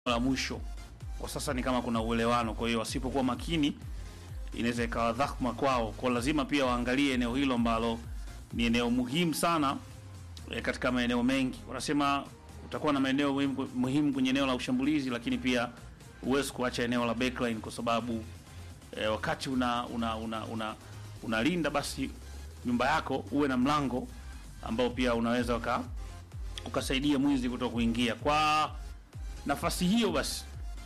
la mwisho kwa sasa ni kama kuna uelewano, kwa hiyo wasipokuwa makini inaweza ikawa dhahma kwao, kwa lazima pia waangalie eneo hilo ambalo ni eneo muhimu sana e, katika maeneo mengi. Wanasema utakuwa na maeneo muhimu, muhimu kwenye eneo la ushambulizi, lakini pia huwezi kuacha eneo la backline kwa sababu e, wakati una una una, una unalinda basi nyumba yako uwe na mlango ambao pia unaweza uka, ukasaidia mwizi kutoka kuingia. Kwa nafasi hiyo basi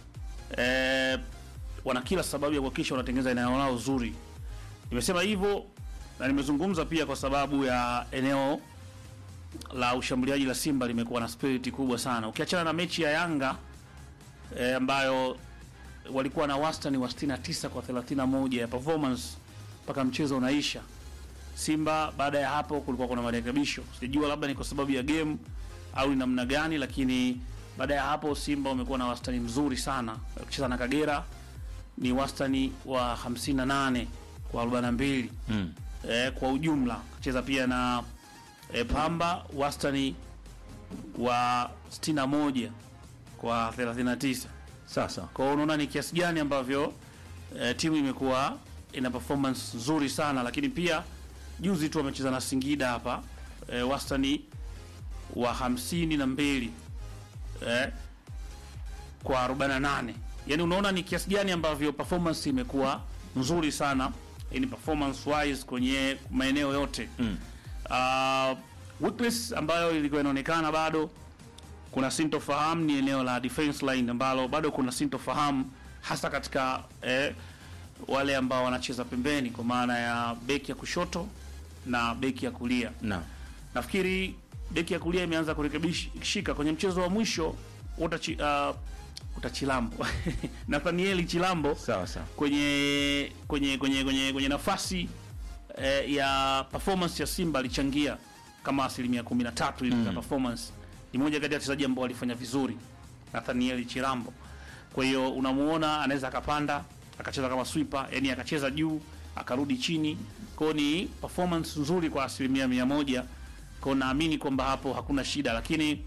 e, wana kila sababu ya kuhakikisha wanatengeneza eneo lao zuri. Nimesema hivyo na nimezungumza pia kwa sababu ya eneo la ushambuliaji la Simba limekuwa na spirit kubwa sana, ukiachana na mechi ya Yanga e, ambayo walikuwa na wastani wa 69 kwa 31 ya performance mpaka mchezo unaisha. Simba baada ya hapo kulikuwa kuna marekebisho, sijua labda ni kwa sababu ya game au ni namna gani, lakini baada ya hapo Simba wamekuwa na wastani mzuri sana. Kucheza na Kagera ni wastani wa 58 kwa 42 Mm. eh, kwa ujumla. Kucheza pia na eh, Pamba wastani wa 61 kwa 39. Sasa Kwa hiyo unaona ni kiasi gani ambavyo eh, timu imekuwa ina performance nzuri sana, lakini pia juzi tu wamecheza na Singida hapa eh, wastani wa hamsini na mbili eh, kwa 48. Yani unaona ni kiasi gani ambavyo performance imekuwa nzuri sana in performance wise kwenye maeneo yote Mm. uh, weakness ambayo ilikuwa inaonekana bado kuna sintofahamu ni eneo la defense line ambalo bado kuna sintofahamu hasa katika eh, wale ambao wanacheza pembeni kwa maana ya beki ya kushoto na beki ya kulia. na Nafikiri beki ya kulia imeanza kurekebishika kwenye mchezo wa mwisho utachi, uh, utachilambo Nathanieli Chilambo sawa sawa. kwenye kwenye kwenye kwenye, kwenye nafasi eh, ya performance ya Simba alichangia kama asilimia 13 hivi za performance. Ni moja kati ya wachezaji ambao walifanya vizuri, Nathaniel Chirambo. Kwa hiyo unamuona anaweza akapanda akacheza kama sweeper, yani akacheza juu akarudi chini. Kwa hiyo ni performance nzuri kwa asilimia mia moja. Kwa hiyo naamini kwamba hapo hakuna shida, lakini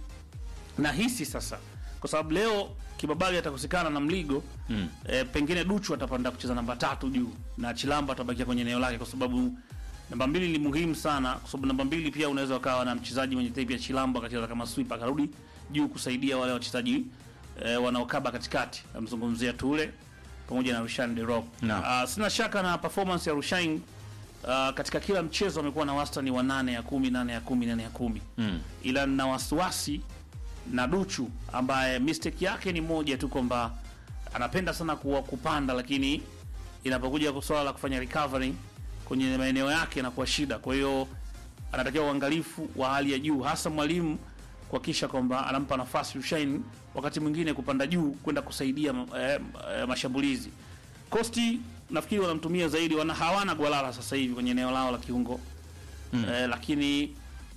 nahisi sasa kwa sababu leo Kibabali atakosekana na Mligo Mm. e, pengine Duchu atapanda kucheza namba tatu juu na Chilambo atabakia kwenye eneo lake, kwa sababu namba mbili ni muhimu sana, kwa sababu namba mbili pia unaweza ukawa na mchezaji mwenye type ya Chilambo akacheza kama sweeper akarudi juu kusaidia wale wachezaji e, wanaokaba katikati, namzungumzia Tule pamoja na Rushan De Rock. Naam. Ah, sina shaka na performance ya Rushain uh, katika kila mchezo amekuwa na wastani wa nane ya kumi nane ya kumi nane ya kumi Mm. ila nina wasiwasi na Duchu ambaye mistake yake ni moja tu kwamba anapenda sana kuwa kupanda, lakini inapokuja kwa swala la kufanya recovery kwenye maeneo yake inakuwa shida. Kwa hiyo anatakiwa uangalifu wa hali ya juu, hasa mwalimu kuhakikisha kwamba anampa nafasi Rushain wakati mwingine kupanda juu kwenda kusaidia eh, eh, mashambulizi. Kosti nafikiri wanamtumia zaidi, wana hawana Gwalala sasa hivi kwenye eneo lao la kiungo Mm. eh, lakini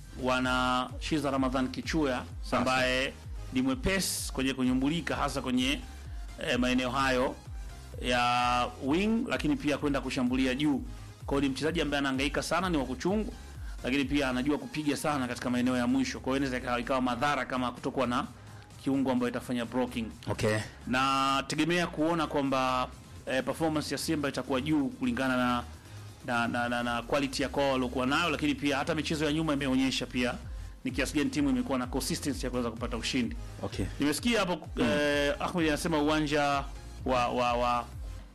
wana Shiza Ramadhan Kichuya ambaye ni mwepesi kwenye kunyumbulika hasa kwenye eh, maeneo hayo ya wing, lakini pia kwenda kushambulia juu. Kwa hiyo ni mchezaji ambaye anahangaika sana, ni wa kuchungu, lakini pia anajua kupiga sana katika maeneo ya mwisho. Kwa hiyo inaweza ikawa- ikawa madhara kama kutokuwa na kiungo ambayo itafanya blocking Okay. na tegemea kuona kwamba eh, performance ya Simba itakuwa juu kulingana na na, na, na, na quality ya kwao waliokuwa nayo, lakini pia hata michezo ya nyuma imeonyesha pia ni kiasi gani timu imekuwa na consistency ya kuweza kupata ushindi. Okay. Nimesikia hapo eh, Ahmed anasema uwanja wa wa wa,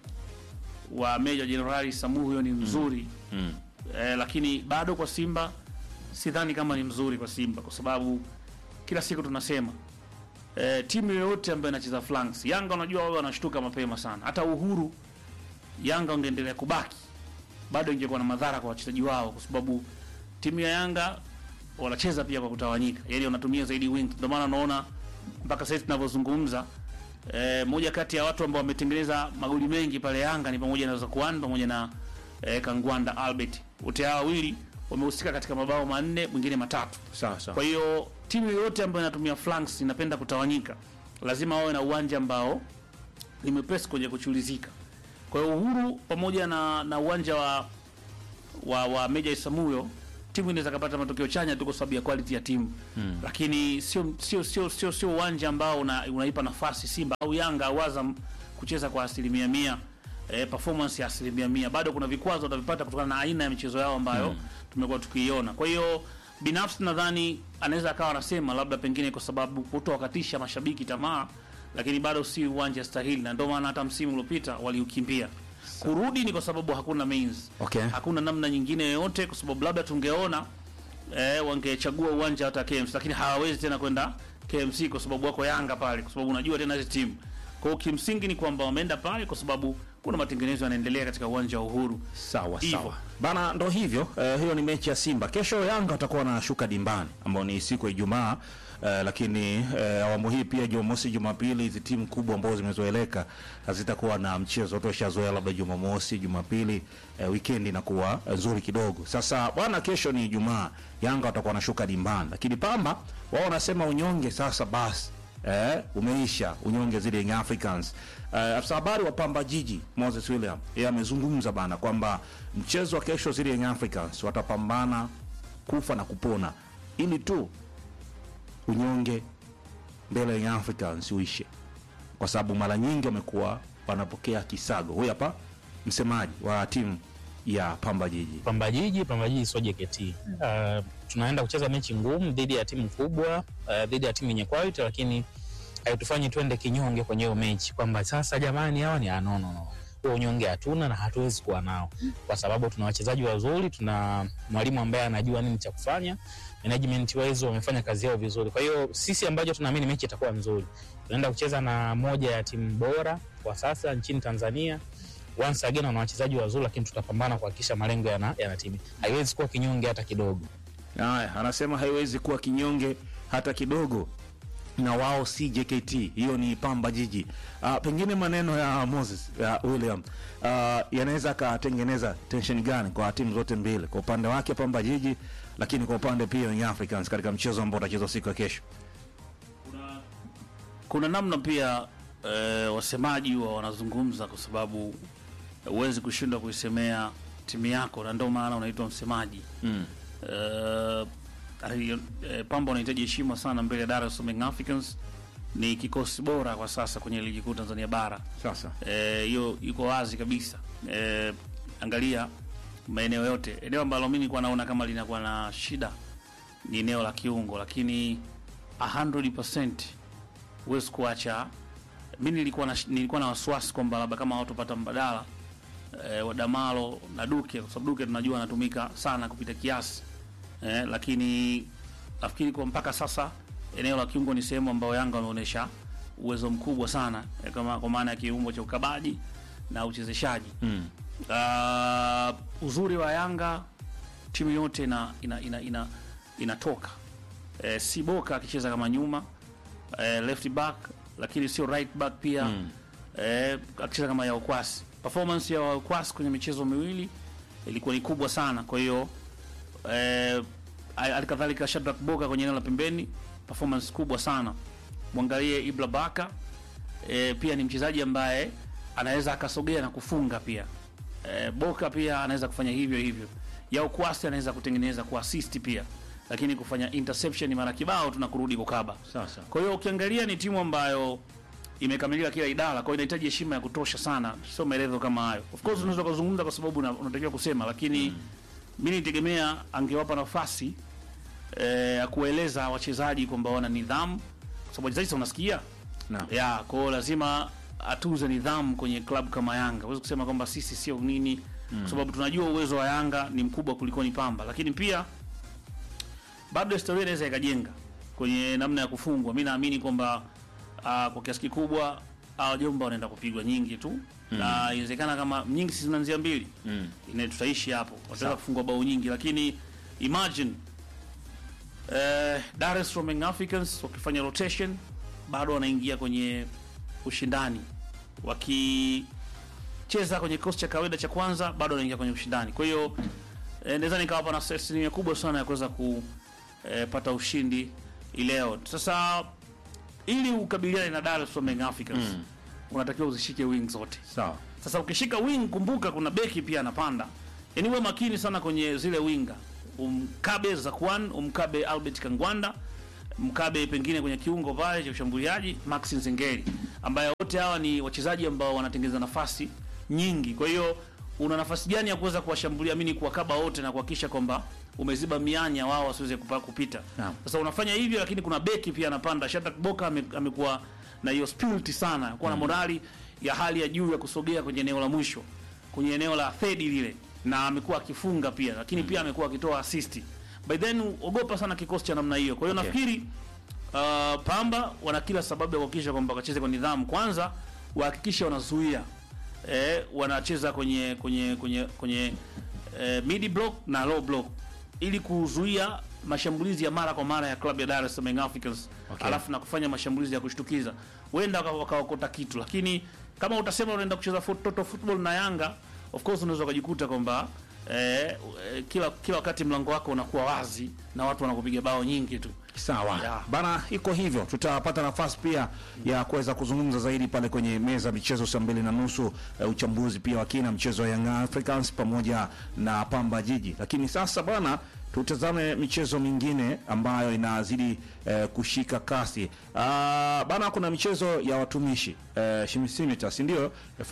wa Meja Jenerali Samuhyo ni mzuri Mm. eh, lakini bado kwa Simba sidhani kama ni mzuri kwa Simba kwa sababu kila siku tunasema eh, timu yoyote ambayo inacheza flanks, Yanga unajua wao wanashtuka mapema sana. Hata Uhuru Yanga ungeendelea kubaki bado ingekuwa na madhara kwa wachezaji wao, kwa sababu timu ya Yanga wanacheza pia kwa kutawanyika, yani wanatumia zaidi wing. Ndio maana unaona mpaka sasa tunavyozungumza eh, moja kati ya watu ambao wametengeneza magoli mengi pale Yanga ni pamoja na Zakwan pamoja na eh, Kangwanda Albert. Wote hawa wawili wamehusika katika mabao manne, mwingine matatu. Sawa sawa. Kwa hiyo timu yoyote ambayo inatumia flanks inapenda kutawanyika, lazima wawe na uwanja ambao ni mwepesi kwenye kuchulizika. Kwa hiyo Uhuru pamoja na, na uwanja wa wa, wa Meja Isamuyo timu inaweza kupata matokeo chanya tu kwa sababu ya quality ya timu mm. lakini sio sio sio sio sio uwanja ambao una, unaipa nafasi Simba au Yanga au Azam kucheza kwa asilimia mia eh, performance ya asilimia mia. Bado kuna vikwazo watavipata kutokana na aina ya michezo yao ambayo mm. tumekuwa tukiiona. Kwa hiyo binafsi nadhani anaweza akawa anasema labda pengine kwa sababu kutowakatisha mashabiki tamaa, lakini bado si uwanja stahili, na ndio maana hata msimu uliopita waliukimbia. Kurudi ni kwa sababu hakuna means Okay. hakuna namna nyingine yoyote, kwa sababu labda tungeona eh, wangechagua uwanja hata KMC, lakini hawawezi tena kwenda KMC kwa sababu wako Yanga pale, kwa sababu unajua tena hizi timu. Kwa hiyo kimsingi ni kwamba wameenda pale kwa sababu kuna matengenezo yanaendelea katika uwanja wa Uhuru. Sawa Hivyo. sawa bana, ndo hivyo eh, hiyo ni mechi ya Simba. Kesho Yanga watakuwa wanashuka dimbani, ambao ni siku ya Ijumaa eh, lakini eh, awamu hii pia Jumamosi, Jumapili, hizi timu kubwa ambazo zimezoeleka hazitakuwa na mchezo. Watu washazoea labda Jumamosi, Jumapili, eh, weekend inakuwa eh, nzuri kidogo. Sasa bwana, kesho ni Ijumaa, Yanga watakuwa wanashuka dimbani, lakini Pamba wao wanasema unyonge sasa basi eh, umeisha unyonge zile Young Africans. Eh, afisa habari wa Pamba Jiji Moses William yeye amezungumza bana kwamba mchezo wa kesho zile Young Africans watapambana kufa na kupona ili tu unyonge mbele ya Young Africans uishe, kwa sababu mara nyingi wamekuwa wanapokea kisago. Huyu hapa msemaji wa timu ya Pamba Jiji. Pamba Jiji, Pamba Jiji sio JKT. Uh, tunaenda kucheza mechi ngumu dhidi ya timu kubwa, uh, dhidi ya timu yenye quality, lakini haitufanyi twende kinyonge kwenye hiyo mechi kwamba sasa jamani hawa ni ah, no, no, no. Huo unyonge hatuna na hatuwezi kuwa nao kwa sababu tuna wachezaji wazuri, tuna mwalimu ambaye anajua nini cha kufanya, management wise wamefanya kazi yao vizuri. Kwa hiyo sisi ambacho tunaamini mechi itakuwa nzuri, tunaenda kucheza na moja ya timu bora kwa sasa nchini Tanzania once again wana wachezaji wazuri, lakini tutapambana kuhakikisha malengo yana- yanatimia. Haiwezi kuwa kinyonge hata kidogo. Haya, anasema haiwezi kuwa kinyonge hata kidogo, na wao si JKT, hiyo ni Pamba Jiji. Uh, pengine maneno ya Moses ya William uh, yanaweza akatengeneza tension gani kwa timu zote mbili, kwa upande wake Pamba Jiji, lakini kwa upande pia Young Africans katika mchezo ambao utachezwa siku ya kesho. Kuna namna pia eh, wasemaji wa wanazungumza kwa sababu huwezi kushindwa kuisemea timu yako, na ndio maana unaitwa msemaji Mm. Eh, ali- eh, Pamba wanahitaji heshima sana mbele ya Dar es Salaam Young Africans. Ni kikosi bora kwa sasa kwenye ligi kuu Tanzania bara. Sasa Eh, hiyo iko wazi kabisa. Eh, angalia maeneo yote, eneo ambalo mimi nilikuwa naona kama linakuwa na shida ni eneo la kiungo, lakini 100% huwezi kuacha. Mimi nilikuwa na nilikuwa na wasiwasi kwamba labda kama watopata mbadala eh, wa Damalo na Duke, kwa sababu Duke tunajua anatumika sana kupita kiasi eh, lakini nafikiri kwa mpaka sasa eneo la kiungo ni sehemu ambayo Yanga wameonyesha uwezo mkubwa sana eh, kama kwa maana ya kiungo cha ukabaji na uchezeshaji mm. uh, uzuri wa Yanga timu yote ina, ina, ina, ina, inatoka eh, si Boka akicheza kama nyuma eh, left back, lakini sio right back pia Mm. eh, akicheza kama Yaokwasi. Performance ya Yaokwasi kwenye michezo miwili ilikuwa ni kubwa sana, kwa hiyo eh, alikadhalika Shadrack Boka kwenye eneo la pembeni, performance kubwa sana. Mwangalie Ibra Baka e, pia ni mchezaji ambaye anaweza akasogea na kufunga pia. E, Boka pia anaweza kufanya hivyo hivyo. Yao Kwasi anaweza kutengeneza kuassist pia, lakini kufanya interception mara kibao tuna kurudi kukaba. Sasa Kwa hiyo ukiangalia ni timu ambayo imekamilika kila idara, kwa hiyo inahitaji heshima ya kutosha sana, sio maelezo kama hayo. Of course unaweza kuzungumza kwa sababu una- unatakiwa kusema, lakini mimi nitegemea angewapa nafasi eh, ya kueleza wachezaji kwamba wana nidhamu, kwa sababu wachezaji sasa unasikia Naam. ya kwa hiyo lazima atunze nidhamu kwenye klabu kama Yanga. Huwezi kusema kwamba sisi sio nini, kwa sababu tunajua uwezo wa Yanga ni mkubwa kuliko ni Pamba, lakini pia bado historia inaweza ikajenga kwenye namna ya kufungwa. Mi naamini kwamba uh, kwa kiasi kikubwa hawa jomba wanaenda kupigwa nyingi tu na inawezekana kama nyingi si zinaanzia mbili Mm. ine tutaishi hapo, wataweza kufungwa bao nyingi, lakini imagine eh, Dar es Salaam Young Africans wakifanya rotation bado wanaingia kwenye ushindani, wakicheza kwenye kikosi cha kawaida cha kwanza bado wanaingia kwenye ushindani. Kwa hiyo eh, naweza nikawapa na asilimia kubwa sana ya kuweza kupata ushindi ileo. Sasa ili ukabiliane na Dar es Salaam Young Africans unatakiwa uzishike wing zote. sawa Sasa ukishika wing, kumbuka kuna beki pia anapanda, yaani uwe makini sana kwenye zile winga umkabe Zakwan, umkabe Albert Kangwanda, mkabe pengine kwenye kiungo pale cha ushambuliaji Max Nzengeli, ambaye wote hawa ni wachezaji ambao wanatengeneza nafasi nyingi. Kwa hiyo una nafasi gani ya kuweza kuwashambulia mini kuwakaba wote na kuhakikisha kwamba umeziba mianya wao wasiweze kupa- kupita. Naam. Sasa unafanya hivyo, lakini kuna beki pia anapanda. Shadrack Boka ame- amekuwa na hiyo spirit sana, kuwa na morali ya hali ya juu ya kusogea kwenye eneo la mwisho, kwenye eneo la third lile, na amekuwa akifunga pia, lakini pia amekuwa akitoa assist. By then ogopa sana kikosi cha namna hiyo. Kwa hiyo Okay. nafikiri uh, Pamba wana kila sababu ya kuhakikisha kwamba wacheze kwa nidhamu. Kwanza wahakikishe wanazuia eh, wanacheza kwenye kwenye kwenye kwenye eh, mid block na low block ili kuzuia mashambulizi ya mara kwa mara ya klabu ya Dar es Salaam Young Africans Okay. alafu na kufanya mashambulizi ya kushtukiza, huenda waka- wakaokota kitu, lakini kama utasema unaenda kucheza fut- total football na Yanga, of course unaweza ukajikuta kwamba eh, eh, kila kila wakati mlango wako unakuwa wazi na watu wanakupiga bao nyingi tu. Sawa Yeah. bana, iko hivyo. Tutapata nafasi pia ya kuweza kuzungumza zaidi pale kwenye meza michezo saa mbili na nusu eh, uchambuzi pia wa kina mchezo wa Young Africans pamoja na Pamba Jiji. Lakini sasa bana, tutazame michezo mingine ambayo inazidi eh, kushika kasi. Ah, bana, kuna michezo ya watumishi eh, Shimisimita, si ndio?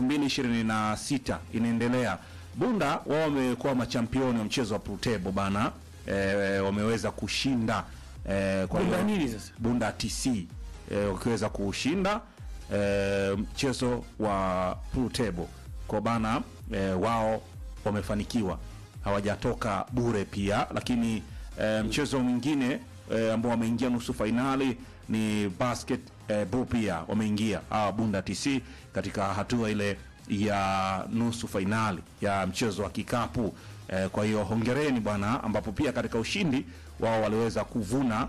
2026 inaendelea. Bunda wao wamekuwa machampioni wa mchezo wa pool table bana, eh, wameweza kushinda eh, kwa Bunda hiyo- nini sasa? Bunda TC eh, wakiweza kushinda eh, mchezo wa pool table kwa bana eh, wao wamefanikiwa, hawajatoka bure pia. Lakini eh, mchezo mwingine eh, ambao wameingia nusu fainali ni basket eh, ball pia wameingia hawa Bunda TC katika hatua ile ya nusu fainali ya mchezo wa kikapu eh, kwa hiyo hongereni bwana, ambapo pia katika ushindi wao waliweza kuvuna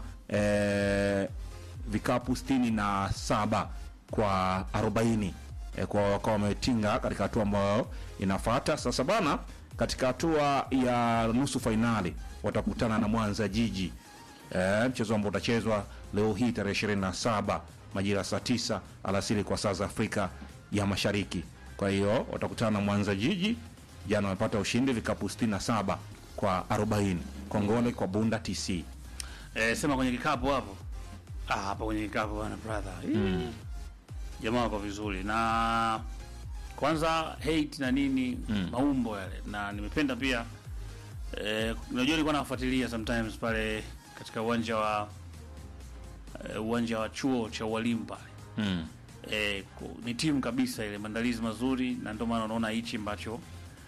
eh, vikapu sitini na saba kwa 40 eh, kwa wakawa wametinga katika hatua ambayo inafuata sasa bana. Katika hatua ya nusu fainali watakutana na Mwanza Jiji eh, mchezo ambao utachezwa leo hii tarehe 27 majira saa 9 alasiri kwa saa za Afrika ya Mashariki. Kwa hiyo watakutana na Mwanza Jiji, jana wamepata ushindi vikapu 67 kwa 40. Kongole kwa Bunda TC. Eh, sema kwenye kikapu hapo. Ah, hapa kwenye kikapu bwana brother. Mm. Jamaa wako vizuri na kwanza hate na nini maumbo yale na nimependa pia eh, unajua nilikuwa nafuatilia sometimes pale katika uwanja wa eh, uwanja wa chuo cha ualimu pale Mm. eh, ku- ni timu kabisa ile, maandalizi mazuri, na ndio maana unaona hichi ambacho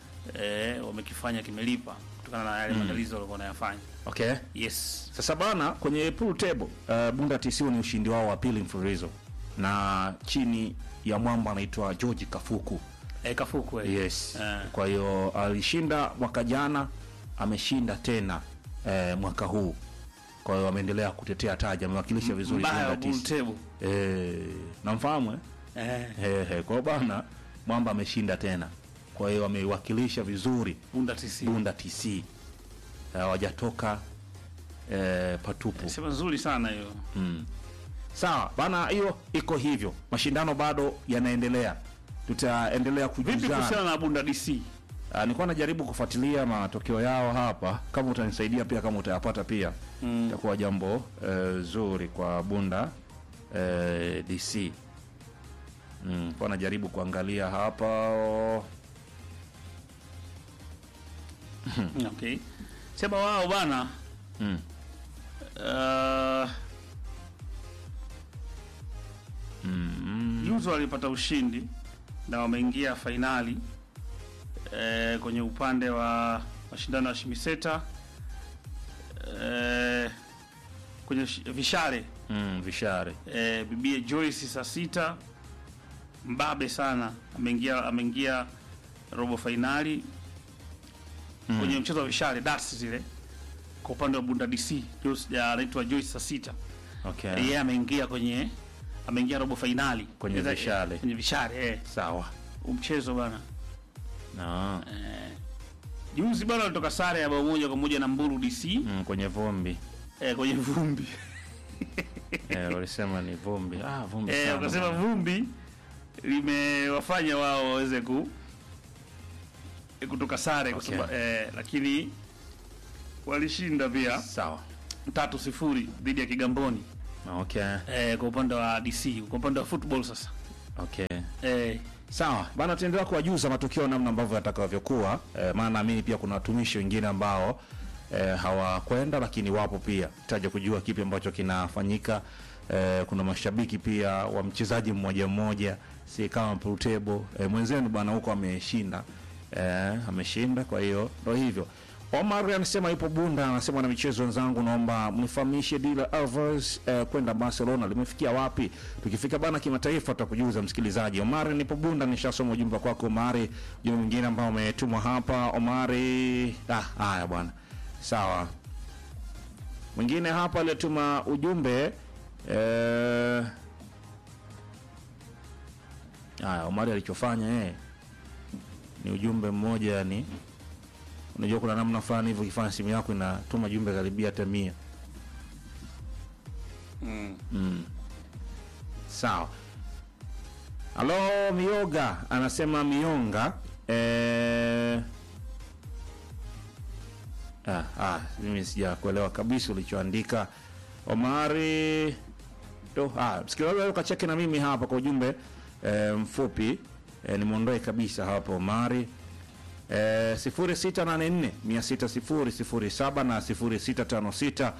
eh, wamekifanya kimelipa kutokana na yale maandalizi walikuwa wanayafanya. Okay. Yes. Sasa bana, kwenye pool table uh, Bunda TC ni ushindi wao wa pili mfululizo na chini ya mwamba anaitwa George Kafuku. Eh, Kafuku eh. Yes. Eh. Kwa hiyo alishinda mwaka jana, ameshinda tena eh, mwaka huu. Kwa hiyo ameendelea kutetea taji, amewakilisha vizuri Mbaya wa Bunda bull TC. table. Eh, namfahamu eh? Eh, Eh, eh, kwa hiyo bana mwamba ameshinda tena, kwa hiyo ameiwakilisha vizuri Bunda TC. Bunda TC Eh, hawajatoka eh, patupu. Sema nzuri sana hiyo. Mm. Sawa bana, hiyo iko hivyo, mashindano bado yanaendelea, tutaendelea Vipi kujuzana. kuhusiana na Bunda DC? Ah, nilikuwa najaribu kufuatilia matokeo yao hapa, kama utanisaidia pia, kama utayapata pia itakuwa jambo eh, zuri kwa Bunda eh, DC. Mm, kwa najaribu kuangalia hapa Okay. Sema wao bana mm. uh, Mm. juzi walipata ushindi na wameingia fainali eh, kwenye upande wa mashindano ya Shimiseta eh, kwenye shi- vishare Mm, vishare eh, bibie Joyce saa sita mbabe sana ameingia ameingia robo fainali kwenye mchezo wa vishare darts zile kwa upande wa Bunda DC Joyce- ya- anaitwa Joyce saa sita okay. yeye ameingia kwenye ameingia robo fainali Kwenye Cheza- vishale. kwenye vishale eh. Sawa Huu mchezo bana no. juzi bana alitoka sare ya bao moja kwa moja na Mburu DC mm, kwenye vumbi eh, kwenye vumbi eh, walisema ni vumbi ah, vumbi eh, sana wakasema bwana. vumbi limewafanya wao waweze ku kutoka sare kwa Okay. sababu eh, lakini walishinda pia Sawa. tatu sifuri dhidi ya Kigamboni Okay. eh, kwa upande wa DC, kwa upande wa football sasa Okay. eh, Sawa bana, tuendelea kuwajuza matukio namna ambavyo yatakavyokuwa, eh, maana naamini pia kuna watumishi wengine ambao eh, hawakwenda lakini wapo pia, taja kujua kipi ambacho kinafanyika. Eh, kuna mashabiki pia wa mchezaji mmoja mmoja, si kama Prutebo eh, mwenzenu bana huko ameshinda eh, ameshinda. Kwa hiyo ndo hivyo. Omar anasema ipo Bunda, anasema na michezo wenzangu, naomba mnifahamishe Dila Alvarez eh, kwenda Barcelona limefikia wapi? Tukifika bana kimataifa tutakujuza msikilizaji. Omar nipo Bunda, nishasoma ujumbe kwako Omari. Ujumbe mwingine ambao umetumwa hapa Omari. Ah, haya bwana, sawa. Mwingine hapa aliyetuma ujumbe eh, haya Omari alichofanya yeye ni ujumbe mmoja yani unajua kuna namna fulani hivyo ukifanya simu yako inatuma jumbe karibia hata mia mm. sawa halo mioga anasema mionga eh... ah, ah, mimi sijakuelewa kabisa ulichoandika omari to ah, msikilizaji ukacheke na mimi hapa kwa ujumbe eh, mfupi eh, nimwondoe kabisa hapa omari Eh, 0684 600 na 0656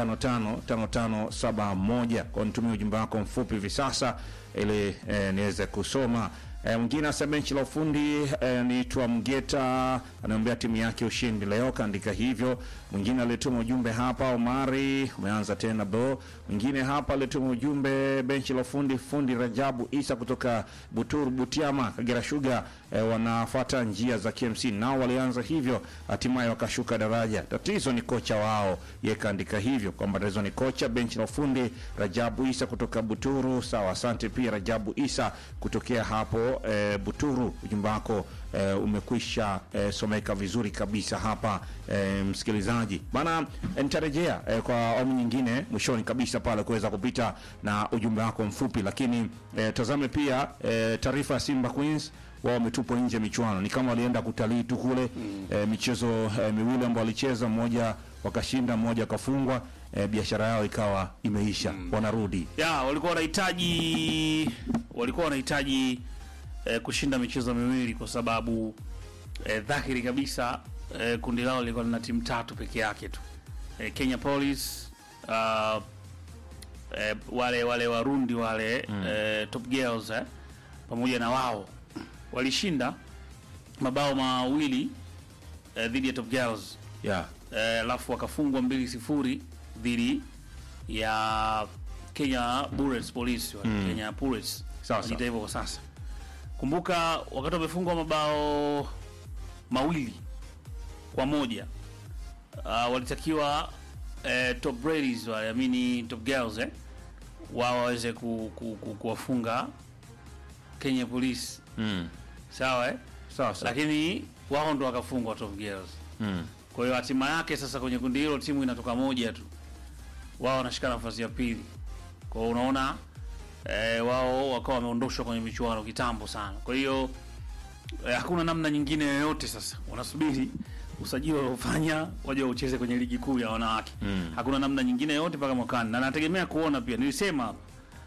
555571 kwa nitumie ujumbe wako mfupi hivi sasa ili eh, niweze kusoma. Eh, mwingine asa benchi la ufundi eh, niitwa Mgeta anaombea timu yake ushindi leo, kaandika hivyo. Mwingine alituma ujumbe hapa, Omari umeanza tena bo. Mwingine hapa alituma ujumbe benchi la ufundi, fundi Rajabu Isa kutoka Buturu Butiama, Kagera Sugar eh, wanafuata njia za KMC, nao walianza hivyo, hatimaye wakashuka daraja. Tatizo ni kocha wao, yeye kaandika hivyo kwamba tatizo ni kocha. Benchi la ufundi Rajabu Isa kutoka Buturu. Sawa, asante pia Rajabu Isa kutokea hapo eh, Buturu. Ujumbe wako eh, umekwisha eh, someka vizuri kabisa hapa eh, msikilizaji bana, eh, nitarejea eh, kwa awamu nyingine mwishoni kabisa pale kuweza kupita na ujumbe wako mfupi, lakini eh, tazame pia eh, taarifa ya Simba Queens wao wametupwa nje ya michuano, ni kama walienda kutalii tu kule mm. eh, michezo eh, miwili ambao walicheza, mmoja wakashinda, mmoja wakafungwa. Eh, biashara yao ikawa imeisha mm. wanarudi ya walikuwa wanahitaji walikuwa wanahitaji eh, kushinda michezo miwili kwa sababu eh, dhahiri kabisa eh, kundi lao lilikuwa lina timu tatu peke yake tu eh, Kenya Police uh, eh, wale wale Warundi wale mm. eh, Top Girls eh, pamoja na wao walishinda mabao mawili eh, dhidi ya Top Girls yeah. eh, alafu wakafungwa mbili sifuri dhidi ya Kenya Bullets Police wale, Mm. Kenya Bullets Sawa, wanaita sawa. hivyo kwa sasa. Kumbuka wakati wamefungwa mabao mawili kwa moja uh, walitakiwa eh, top ladies wale amini top girls eh, wao waweze ku, ku, ku, kuwafunga Kenya Police mm. sawa eh? sawa sawa lakini wao ndo wakafungwa top girls mm. kwa hiyo hatima yake sasa kwenye kundi hilo timu inatoka moja tu, wao wanashika nafasi ya pili. Kwa hiyo unaona eh, wao wakawa wameondoshwa kwenye michuano kitambo sana. Kwa hiyo eh, hakuna namna nyingine yoyote sasa, wanasubiri usajili waliofanya waje waucheze kwenye ligi kuu ya wanawake Mm. hakuna namna nyingine yoyote mpaka mwakani, na nategemea kuona pia, nilisema hapa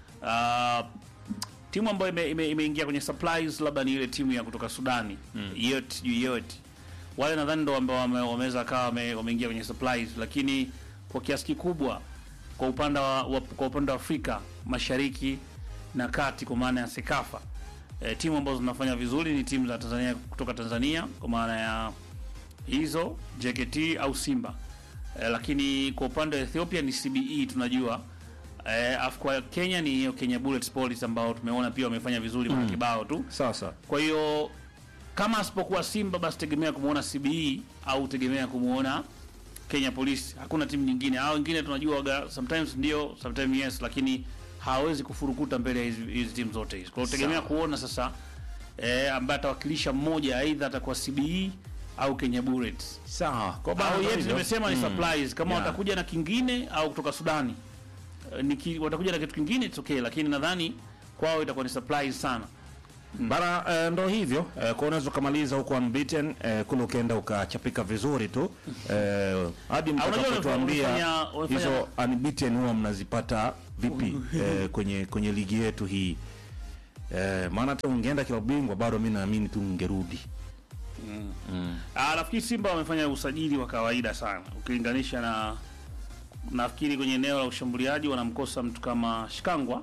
uh, timu ambayo imeingia ime, imeingia kwenye supplies labda ni ile timu ya kutoka Sudani mm. yote sijui yote wale nadhani ndo ambao wame- wameweza kawa wame- wameingia kwenye supplies, lakini kwa kiasi kikubwa kwa upande wa, wa, kwa upande wa Afrika Mashariki na Kati kwa maana ya Sekafa e, timu ambazo zinafanya vizuri ni timu za Tanzania kutoka Tanzania kwa maana ya hizo JKT au Simba e, lakini kwa upande wa Ethiopia ni CBE tunajua e, afu kwa Kenya ni hiyo Kenya Bullets Police ambao tumeona pia wamefanya vizuri mara kibao tu sawa sawa kwa hiyo kama asipokuwa Simba basi tegemea kumuona CBE au tegemea kumuona Kenya Police. Hakuna timu nyingine. Hao wengine tunajua waga, sometimes ndio, sometimes yes, lakini hawawezi kufurukuta mbele ya hizi hizi timu zote hizi. Kwa hiyo tegemea Sawa. kuona sasa eh, ambaye atawakilisha mmoja, aidha atakuwa CBE au Kenya Bullets. sawa kwa Au ndo yetu hivyo. nimesema ni Mm. supplies kama Yeah. watakuja na kingine au kutoka Sudani. Eh, Niki, watakuja na kitu kingine it's okay, lakini nadhani kwao itakuwa ni supplies sana. Bana eh, ndo hivyo eh, kwa unaweza ukamaliza huko unbeaten eh, kule ukaenda ukachapika vizuri tu eh, hadi unajua mtakapotuambia wamefanya- wamefanya- hizo unbeaten huwa mnazipata vipi eh, kwenye kwenye ligi yetu hii eh, maana hata ungeenda kila bingwa bado mi naamini tu ungerudi Ah, nafikiri Simba wamefanya usajili wa kawaida sana ukilinganisha na nafikiri kwenye eneo la ushambuliaji wanamkosa mtu kama Shikangwa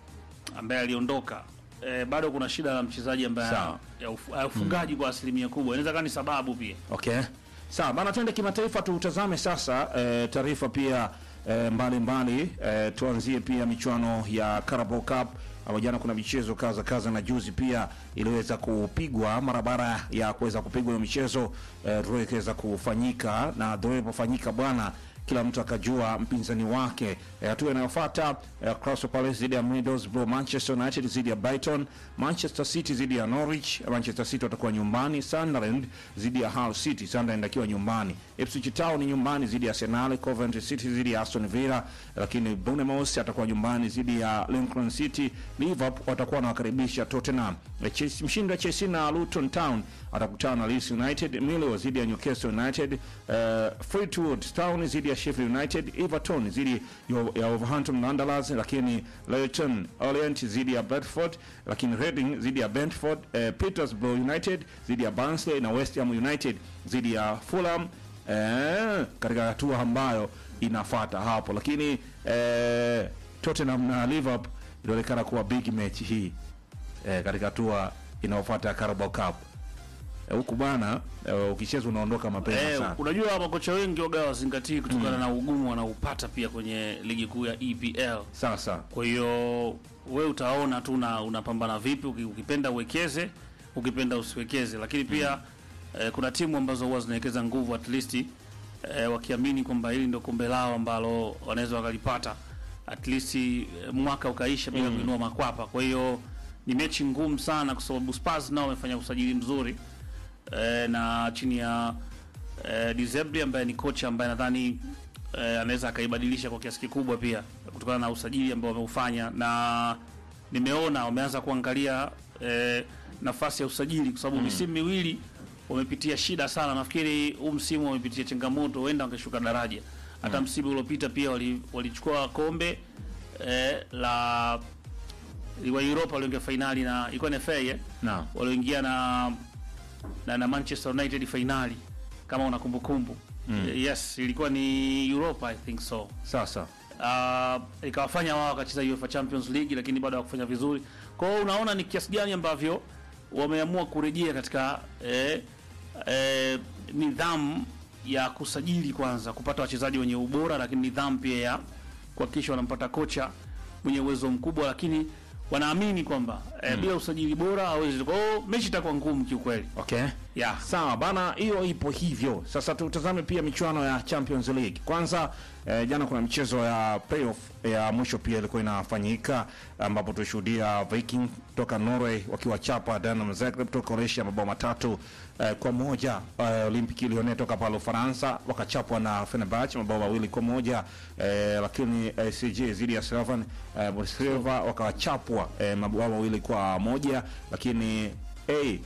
ambaye aliondoka. E, bado kuna shida la mchezaji ambaye Sawa. ya uf- ya ufungaji kwa asilimia kubwa, inaweza kuwa ni sababu pia. Okay, sawa bana, tuende kimataifa, tutazame sasa eh, taarifa pia eh, mbalimbali eh, tuanzie pia michuano ya Carabao Cup ambapo jana kuna michezo kaza kaza na juzi pia iliweza kupigwa mara baada ya kuweza kupigwa hiyo michezo eh, draw ikaweza kufanyika na draw ilipofanyika bwana kila mtu akajua mpinzani wake. Eh, Hatua inayofuata eh, Crystal Palace dhidi ya Middlesbrough, Manchester United dhidi ya Brighton, Manchester City dhidi ya Norwich. Manchester City watakuwa nyumbani, Sunderland dhidi ya Hull City, Sunderland akiwa nyumbani. Ipswich Town nyumbani dhidi ya Arsenal, Coventry City dhidi ya Aston Villa, lakini Bournemouth atakuwa nyumbani dhidi ya Lincoln City. Liverpool watakuwa wanawakaribisha Tottenham. Eh, Chelsea- Mshindi wa Chelsea na Luton Town atakutana na Leeds United, Millwall dhidi ya Newcastle United, uh, Fleetwood Town dhidi ya Sheffield United, Everton dhidi ya- ya Wolverhampton Wanderers, lakini Leyton Orient dhidi ya Bradford, lakini Reading dhidi ya Brentford, uh, Petersburg United dhidi ya Barnsley na West Ham United dhidi ya Fulham eh, katika hatua ambayo inafuata hapo, lakini eh, Tottenham na Liverpool inaonekana kuwa big match hii eh, katika hatua inayofuata ya Carabao Cup Eh, huku bana eh, ukicheza unaondoka mapema Eh, sana. unajua makocha wengi waga wazingatii kutokana na ugumu wanaupata pia kwenye ligi kuu ya EPL. Sasa Kwa hiyo we utaona tu na unapambana vipi, uki- ukipenda uwekeze, ukipenda usiwekeze. Lakini pia eh, kuna timu ambazo huwa zinawekeza nguvu at least eh, wakiamini kwamba hili ndio kombe lao ambalo wanaweza wakalipata at least eh, mwaka ukaisha bila kuinua makwapa. Kwa hiyo ni mechi ngumu sana, kwa sababu Spurs nao wamefanya usajili mzuri eh, na chini ya eh, Deserbi ambaye ni kocha ambaye nadhani eh, anaweza akaibadilisha kwa kiasi kikubwa pia kutokana na usajili ambao wameufanya, na nimeona wameanza kuangalia eh, nafasi ya usajili kwa sababu misimu miwili wamepitia shida sana. Nafikiri huu msimu wamepitia changamoto, huenda wangeshuka daraja. Hata msimu uliopita pia wali- walichukua kombe eh, la wa Europa walioingia fainali na ilikuwa ni FA eh? Naam. walioingia na, na na Manchester United fainali kama una kumbukumbu mm. Yes, ilikuwa ni Europa I think so. sasa Uh, ikawafanya wao wakacheza UEFA Champions League lakini bado hawakufanya vizuri. Kwa hiyo unaona ni kiasi gani ambavyo wameamua kurejea katika eh, eh, nidhamu ya kusajili kwanza, kupata wachezaji wenye ubora, lakini nidhamu pia ya kuhakikisha wanampata kocha mwenye uwezo mkubwa, lakini wanaamini kwamba eh, bila usajili bora hawezi. Kwa hiyo mechi itakuwa ngumu kiukweli. okay. Yeah. Sawa bana, hiyo ipo hivyo. Sasa tutazame pia michuano ya Champions League. Kwanza eh, jana kuna michezo ya playoff ya mwisho pia ilikuwa inafanyika, ambapo tulishuhudia Viking toka Norway wakiwachapa Dynamo Zagreb toka Croatia mabao matatu eh, kwa moja. Eh, Olympique Lyonnais toka pale Ufaransa wakachapwa na Fenerbahce mabao mawili kwa moja eh, lakini eh, CJ dhidi ya Slovan eh, Bratislava wakawachapwa eh, mabao mawili kwa moja, lakini eh,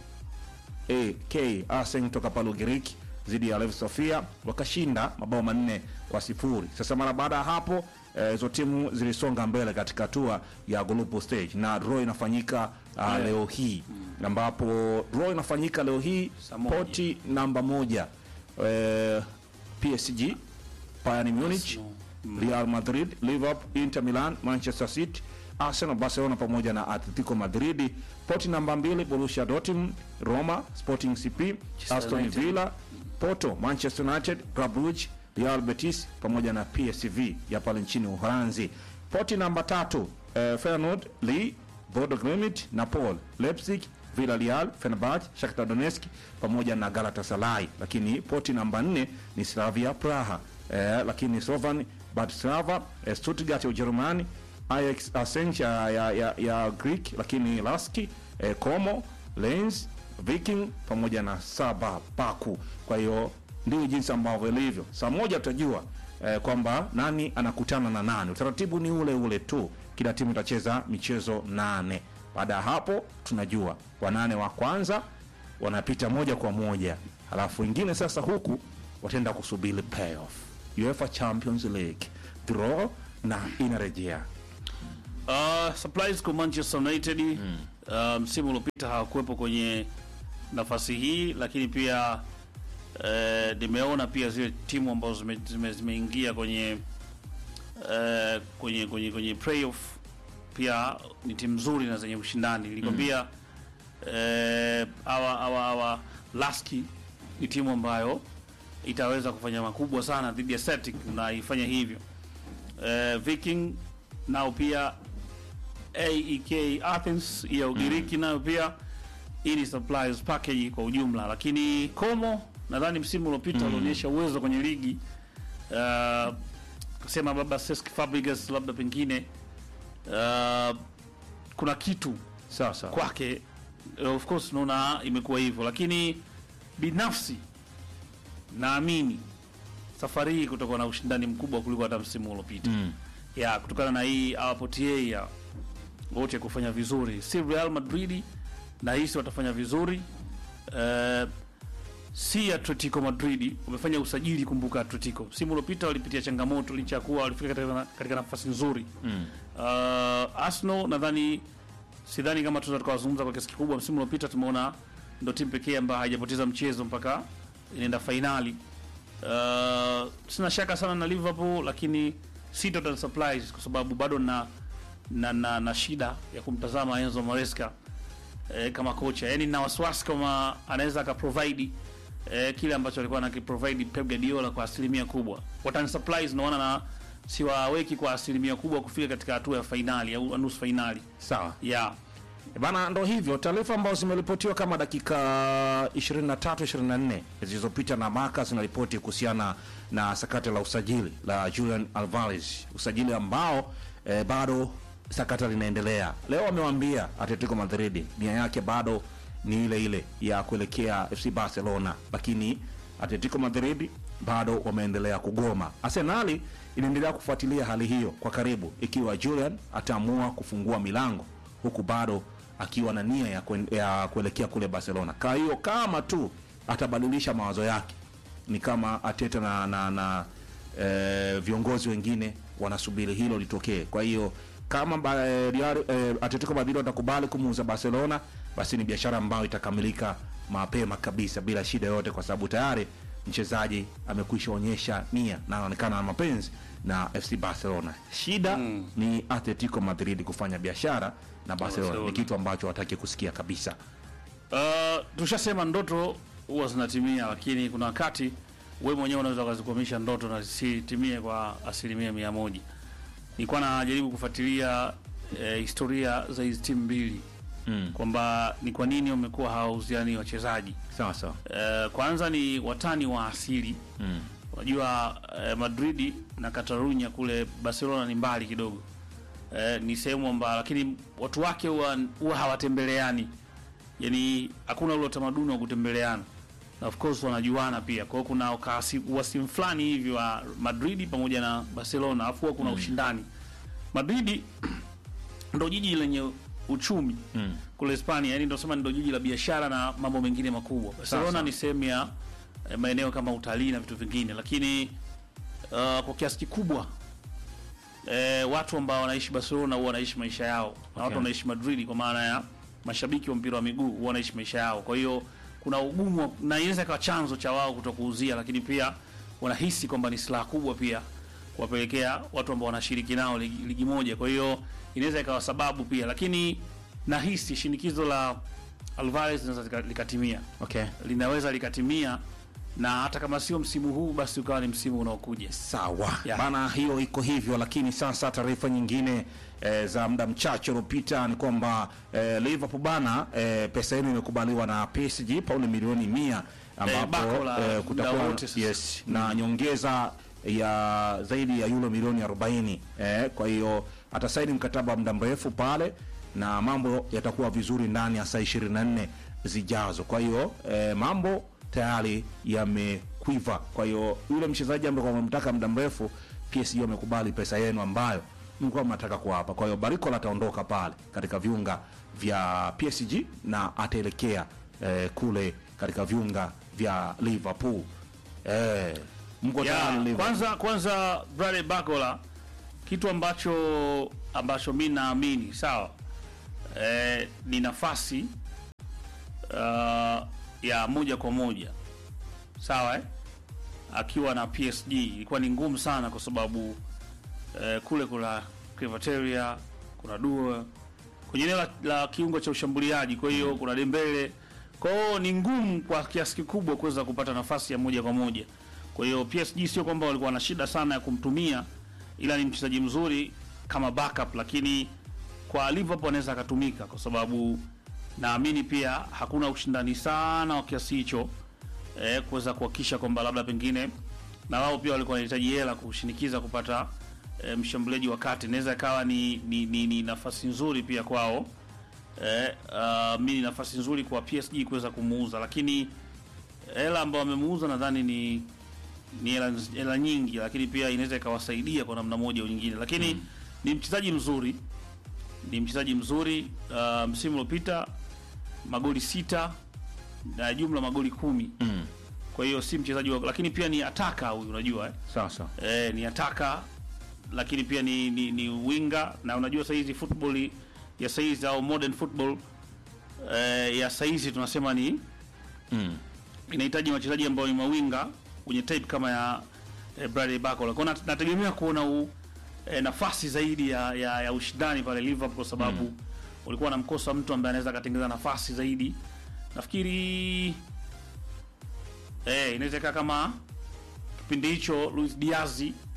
AK Arsenal toka pale Ugiriki dhidi ya Lev Sofia wakashinda mabao manne kwa sifuri. Sasa mara baada ya hapo eh, hizo timu zilisonga mbele katika hatua ya group stage na draw inafanyika uh, leo hii ambapo draw inafanyika leo hii Saa moja. poti namba moja eh, PSG Bayern Munich Real Madrid Liverpool Inter Milan Manchester City Arsenal Barcelona pamoja na Atletico Madrid poti namba mbili Borussia Dortmund Roma Sporting CP Aston United. Villa Porto Manchester United Club Brugge Real Betis pamoja na PSV ya pale nchini Uholanzi poti namba tatu eh, Feyenoord Lille Bodo Glimt Napoli Leipzig Villarreal, Fenerbahce, Shakhtar Donetsk pamoja na Galatasaray. Lakini poti namba nne ni Slavia Praha, eh, lakini Slovan Bratislava, eh, Stuttgart ya Ujerumani, Ajax Athens ya, ya, ya, ya Greek, lakini Laski, eh, Como, Lens, Viking pamoja na Saba Baku. Kwa hiyo ndio jinsi ambavyo ilivyo. Saa moja tutajua eh, kwamba nani anakutana na nani. Utaratibu ni ule ule tu, kila timu itacheza michezo nane Baada ya hapo tunajua wanane wa kwanza wanapita moja kwa moja, halafu wengine sasa huku wataenda kusubiri playoff UEFA Champions League draw na inarejea Uh, surprise kwa Manchester United uh, msimu uliopita hawakuwepo kwenye nafasi hii, lakini pia uh, nimeona pia zile timu ambazo zimeingia zime, zimeingia kwenye uh, kwenye kwenye kwenye playoff pia ni timu nzuri na zenye ushindani. Nilikwambia eh, hawa hawa hawa Laski ni timu ambayo itaweza kufanya makubwa sana dhidi ya Celtic na ifanya hivyo. Eh, Viking nao pia AEK Athens ya Ugiriki nayo pia hii ni supplies package kwa ujumla, lakini Como nadhani msimu uliopita ulionyesha uwezo kwenye ligi uh, kusema labda Cesc Fabregas labda pengine uh, kuna kitu sawa sawa. kwake uh, of course naona imekuwa hivyo, lakini binafsi naamini safari hii kutakuwa na ushindani mkubwa kuliko hata msimu uliopita Mm. ya kutokana na hii awapotie ya wote kufanya vizuri, si Real Madrid na hisi watafanya vizuri uh, si Atletico Madrid wamefanya usajili. Kumbuka Atletico msimu uliopita walipitia changamoto licha ya kuwa walifika katika, katika nafasi nzuri Mm. uh, Arsenal nadhani sidhani kama tunaweza tukawazungumza kwa kiasi kikubwa. Msimu uliopita tumeona ndo timu pekee ambayo haijapoteza mchezo mpaka inaenda fainali. Uh, sina shaka sana na Liverpool, lakini si total surprise kwa sababu bado na na, na, na shida ya kumtazama Enzo Maresca eh, kama kocha, yani na wasiwasi kama anaweza akaprovide eh, kile ambacho alikuwa anakiprovide Pep Guardiola kwa asilimia kubwa. Watani surprise naona na siwaweki kwa asilimia kubwa kufika katika hatua ya fainali au nusu fainali Sawa. yeah. E Bana, ndo hivyo taarifa ambazo zimeripotiwa kama dakika 23 24 zilizopita na Maka zinaripoti kuhusiana na sakata la usajili la Julian Alvarez, usajili ambao eh, bado sakata linaendelea. Leo amewambia Atletico Madrid nia yake bado ni ile ile ya kuelekea FC Barcelona, lakini Atletico Madrid bado wameendelea kugoma. Arsenali inaendelea kufuatilia hali hiyo kwa karibu, ikiwa Julian ataamua kufungua milango huku bado akiwa na nia ya, kuen, ya kuelekea kule Barcelona. Kwa hiyo kama tu atabadilisha mawazo yake, ni kama Ateta na, na, na e, viongozi wengine wanasubiri hilo litokee. Kwa hiyo kama ba, e, Real, e, Atletico Madrid watakubali kumuuza Barcelona, basi ni biashara ambayo itakamilika mapema kabisa bila shida yoyote, kwa sababu tayari mchezaji amekwisha onyesha nia na anaonekana na mapenzi na FC Barcelona. Shida Mm. ni Atletico Madrid kufanya biashara na Barcelona, Barcelona. ni kitu ambacho wataki kusikia kabisa. Uh, tushasema ndoto huwa zinatimia, lakini kuna wakati wewe mwenyewe unaweza ukazikwamisha ndoto na zisitimie kwa asilimia mia moja. Nilikuwa najaribu kufuatilia eh, historia za hizi timu mbili Mm. kwamba ni kwa nini wamekuwa hawauziani wachezaji. Sawa sawa. Eh, kwanza ni watani wa asili Mm. Unajua eh, Madridi na Catalunya kule Barcelona ni mbali kidogo eh, ni sehemu ambayo, lakini watu wake huwa huwa hawatembeleani, yani hakuna ule utamaduni wa kutembeleana, na of course wanajuana pia. Kwa hiyo kuna ukasi- uwasimu fulani hivi wa Madridi pamoja na Barcelona, afu huwa kuna ushindani. Madridi ndo jiji lenye uchumi Mm. kule Hispania, yani ndo sema ndo jiji la biashara na mambo mengine makubwa. Barcelona Sasa. ni sehemu ya eh, maeneo kama utalii na vitu vingine, lakini uh, kwa kiasi kikubwa eh, watu ambao wanaishi Barcelona huwa wanaishi maisha yao na watu wanaishi Madrid, kwa maana ya mashabiki wa mpira wa miguu huwa wanaishi maisha yao. Kwa hiyo kuna ugumu wa- na inaweza ikawa chanzo cha wao kutokuuzia, lakini pia wanahisi kwamba ni silaha kubwa pia kuwapelekea watu ambao wanashiriki nao ligi, ligi moja. Kwa hiyo inaweza ikawa sababu pia, lakini nahisi shinikizo la Alvarez linaweza lika- likatimia Okay. linaweza likatimia na hata kama sio msimu huu basi ukawa ni msimu unaokuja. Sawa Yeah. bana, hiyo iko hivyo, lakini sasa taarifa nyingine eh, za muda mchache uliopita ni kwamba eh, Liverpool bana eh, pesa yenu imekubaliwa na PSG pauni milioni mia ambapo bako la eh, muda kutakuwa wote sasa. yes, na nyongeza ya zaidi ya euro milioni 40 eh, kwa hiyo atasaini mkataba wa muda mrefu pale na mambo yatakuwa vizuri ndani ya saa 24 zijazo. Kwa hiyo eh, mambo tayari yamekwiva. Kwa hiyo yule mchezaji ambaye kwa mtaka muda mrefu, PSG wamekubali pesa yenu ambayo mlikuwa mnataka kuwapa. Kwa hiyo Barcola ataondoka pale katika viunga vya PSG na ataelekea eh, kule katika viunga vya Liverpool. Eh, mko Ya, tayari Liverpool? kwanza kwanza Bradley Bakola kitu ambacho ambacho mi naamini sawa eh, ni nafasi uh, ya moja kwa moja sawa eh? akiwa na PSG ilikuwa ni ngumu sana kwa sababu eh, kule kuna Krivateria kuna Dua kwenye eneo la, la kiungo cha ushambuliaji, kwa hiyo kuna Dembele, kwa hiyo ni ngumu kwa kiasi kikubwa kuweza kupata nafasi ya moja kwa moja. Kwa hiyo PSG sio kwamba walikuwa na shida sana ya kumtumia, ila ni mchezaji mzuri kama backup, lakini kwa Liverpool anaweza akatumika kwa sababu naamini pia hakuna ushindani sana wa kiasi hicho eh, kuweza kuhakikisha kwamba labda pengine na wao pia walikuwa wanahitaji hela kushinikiza kupata eh, mshambuliaji wa kati. Inaweza ikawa ni, ni, ni, ni nafasi nzuri pia kwao eh, uh, mi ni nafasi nzuri kwa PSG kuweza kumuuza, lakini hela ambayo wamemuuza nadhani ni ni hela hela nyingi, lakini pia inaweza ikawasaidia kwa namna moja au nyingine, lakini ni mchezaji mzuri, ni mchezaji mzuri uh, msimu uliopita magoli sita na jumla magoli kumi Mm. kwa hiyo si mchezaji wa, lakini pia ni ataka huyu, unajua eh? Sawa sawa. Eh, ni ataka lakini pia ni, ni, ni winga na unajua saizi football ya saizi au modern football eh, ya saizi tunasema ni Mm. inahitaji wachezaji ambao ni mawinga wenye type kama ya eh, Bradley Barcola. Kwa hiyo nat- nategemea kuona u, eh, nafasi zaidi ya, ya, ya ushindani pale Liverpool kwa sababu ulikuwa namkosa mtu ambaye anaweza akatengeneza nafasi zaidi. Nafikiri eh, inaweza ikawa kama kipindi hicho Luis Diaz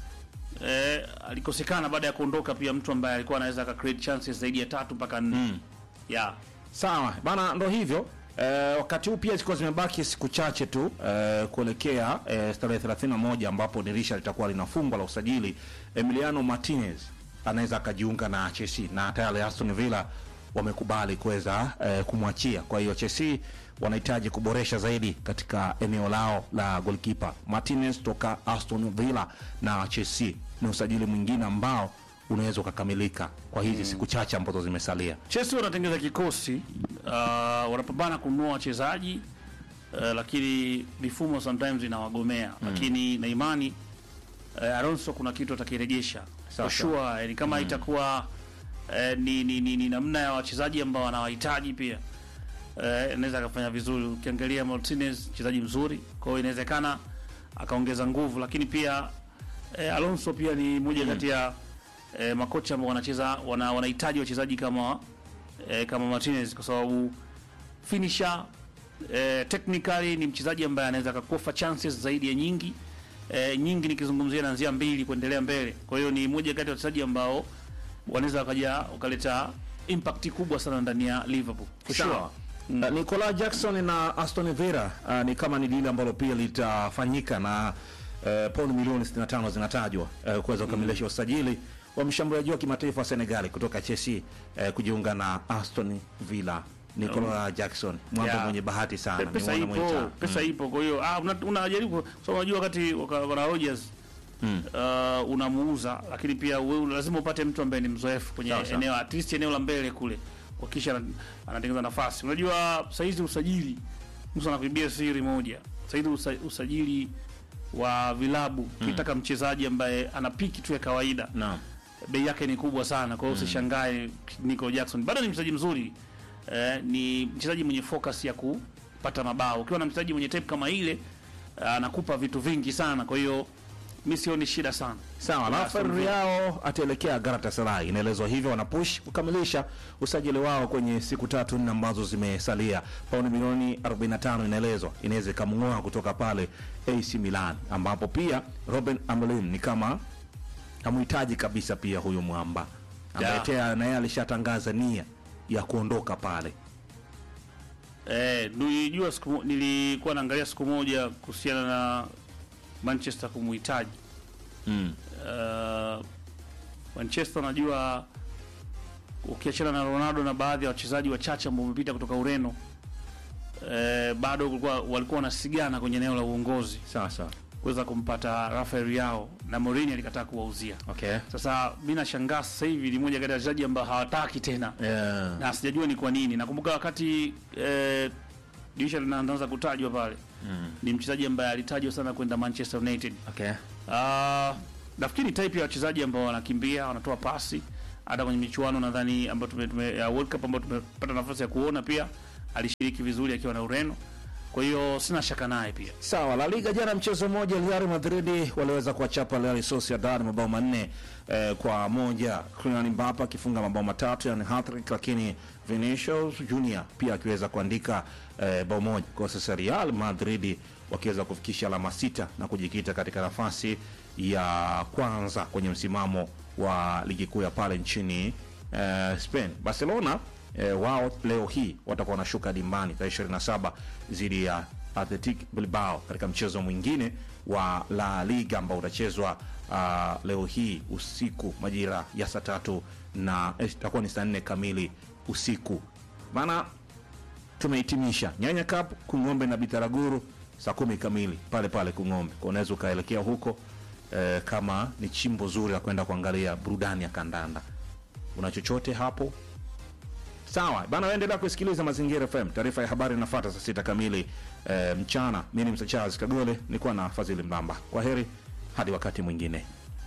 eh, alikosekana baada ya kuondoka, pia mtu ambaye alikuwa anaweza aka create chances zaidi ya tatu mpaka nne Mm. yeah. Sawa bana, ndo hivyo eh, wakati huu pia zilikuwa zimebaki siku chache tu eh, kuelekea eh, tarehe 31 ambapo dirisha litakuwa linafungwa la usajili. Emiliano Martinez anaweza akajiunga na Chelsea na tayari Aston Villa wamekubali kuweza eh, kumwachia. Kwa hiyo Chelsea wanahitaji kuboresha zaidi katika eneo lao la goalkeeper. Martinez toka Aston Villa na Chelsea ni usajili mwingine ambao unaweza ukakamilika kwa hizi siku chache ambazo zimesalia. Chelsea wanatengeneza kikosi uh, wanapambana kununua wachezaji uh, lakini mifumo sometimes inawagomea lakini na imani uh, Alonso kuna kitu atakirejesha Sawa, for sure, yani kama itakuwa uh, ni, ni, ni, ni namna ya wachezaji ambao wanawahitaji pia uh, anaweza akafanya vizuri. Ukiangalia Martinez mchezaji mzuri, kwa hiyo inawezekana akaongeza nguvu, lakini pia eh, Alonso pia ni moja kati ya eh, makocha ambao wanacheza wana, wanahitaji wachezaji kama eh, kama Martinez kwa sababu finisher eh, technically ni mchezaji ambaye anaweza akakofa chances zaidi ya nyingi eh, nyingi nikizungumzia naanzia mbili kuendelea mbele. Kwa hiyo ni moja kati ya wachezaji ambao wanaweza wakaja wakaleta impact kubwa sana ndani ya Liverpool for sure. Sawa. Uh, Nicola Jackson na Aston Villa uh, ni kama ni lile ambalo pia litafanyika na uh, pauni milioni 65 zinatajwa uh, kuweza kukamilisha usajili wa mshambuliaji wa kimataifa wa Senegali kutoka Chelsea uh, kujiunga na Aston Villa. Nicola Jackson mwamba Yeah. mwenye bahati sana. Pe- pesa Nimeona ipo mwenye pesa ipo kwa hiyo ah, una- unajaribu so unajua wakati waka- wana Rodgers Mm. uh, unamuuza lakini pia wewe lazima upate mtu ambaye ni mzoefu kwenye Sawa, sawa. eneo at least eneo la mbele kule wakisha ana- anatengeneza nafasi unajua saizi usajili mtu anakuibia siri moja saizi usa, usajili wa vilabu ukitaka mchezaji ambaye ana piki tu ya kawaida Naam. bei yake ni kubwa sana, kwa hiyo usishangae Nico Jackson bado ni mchezaji mzuri eh, ni mchezaji mwenye focus ya kupata mabao. Ukiwa na mchezaji mwenye type kama ile eh, anakupa vitu vingi sana, kwa hiyo mi sioni shida sana. Sawa, Ya, Rafael Aston Villa. Leao ataelekea Galatasaray. Inaelezwa hivyo wanapush kukamilisha usajili wao kwenye siku tatu nne ambazo zimesalia. Pauni milioni 45 inaelezwa inaweza ikamng'oa kutoka pale AC Milan, ambapo pia Robin Amorim ni kama hamhitaji kabisa pia huyu mwamba ambaye Ya. tena naye alishatangaza nia ya kuondoka pale. Eh, nilijua siku mo- nilikuwa naangalia siku moja kuhusiana na Manchester kumuhitaji Mm. uh, Manchester najua ukiachana na Ronaldo na baadhi ya wachezaji wachache ambao wamepita kutoka Ureno eh, bado kulikuwa walikuwa wanasigana kwenye eneo la uongozi. Sawa sawa. kuweza kumpata Rafael Yao na Mourinho alikataa kuwauzia. Okay. Sasa mimi nashangaa sasa hivi ni moja kati ya wachezaji ambao hawataki tena Yeah. na sijajua ni kwa nini. Nakumbuka wakati eh, dirisha linaanza kutajwa pale Mm. ni mchezaji ambaye alitajwa sana kwenda Manchester United. Okay. Ah, nafikiri type ya wachezaji ambao wanakimbia wanatoa pasi hata kwenye michuano nadhani ambayo tume, tume, ya World Cup ambayo tumepata nafasi ya kuona pia alishiriki vizuri akiwa na Ureno. Kwa hiyo sina shaka naye pia. Sawa, La Liga jana mchezo mmoja Real Madrid waliweza kuwachapa Real Sociedad mabao manne eh, kwa moja. Kylian Mbappe akifunga mabao matatu yani hat-trick, lakini Vinicius Junior pia akiweza kuandika eh, bao moja. Kwa sasa Real Madrid wakiweza kufikisha alama sita na kujikita katika nafasi ya kwanza kwenye msimamo wa ligi kuu ya pale nchini eh, Spain. Barcelona eh, wao leo hii watakuwa wanashuka dimbani tarehe 27 dhidi ya Athletic Bilbao katika mchezo mwingine wa La Liga ambao utachezwa uh, leo hii usiku majira ya saa tatu na eh, itakuwa ni saa nne kamili usiku. Maana tumehitimisha Nyanya Cup Kung'ombe na Bitaraguru saa kumi kamili pale pale Kung'ombe, kwa unaweza ukaelekea huko eh, kama ni chimbo zuri la kwenda kuangalia burudani ya kandanda. Una chochote hapo? Sawa bana, waendelea kusikiliza Mazingira FM. Taarifa ya habari inafuata saa sita kamili e, mchana. Mi ni Msa Charles Kagole, nilikuwa na Fadhili Mlamba. Kwa heri hadi wakati mwingine.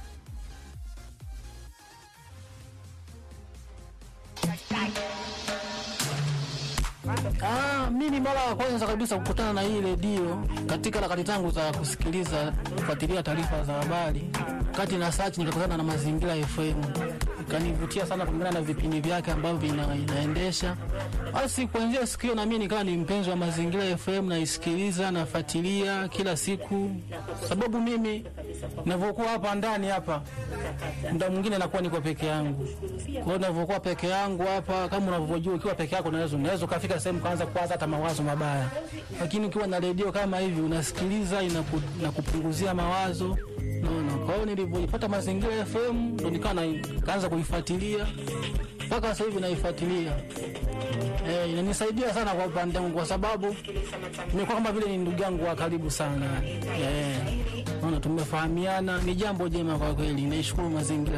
Ah, mi ni mara ya kwanza kabisa kukutana na hii redio katika harakati zangu za kusikiliza kufuatilia taarifa za habari. Kati na search nikakutana na Mazingira FM, ikanivutia sana kulingana na vipindi vyake ambavyo vina, inaendesha. Basi kuanzia siku hiyo na mimi nikawa ni mpenzi wa Mazingira FM, naisikiliza nafuatilia kila siku, sababu mimi navyokuwa hapa ndani hapa muda mwingine nakuwa niko peke yangu. Kwa hiyo ninavyokuwa peke yangu hapa, kama unavyojua, ukiwa peke yako unaweza unaweza ukafika sehemu kaanza kuwaza hata mawazo mabaya, lakini ukiwa na redio kama hivi unasikiliza, inaku, inakupunguzia mawazo naona. Kwa hiyo nilivyoipata Mazingira FM ndo nikawa na- kaanza kuifuatilia mpaka sasa hivi naifuatilia. Eh, inanisaidia sana kwa upande wangu kwa sababu nimekuwa kama vile ni ndugu yangu wa karibu sana. Eh, naona tumefahamiana, ni jambo jema kwa kweli. Naishukuru mazingira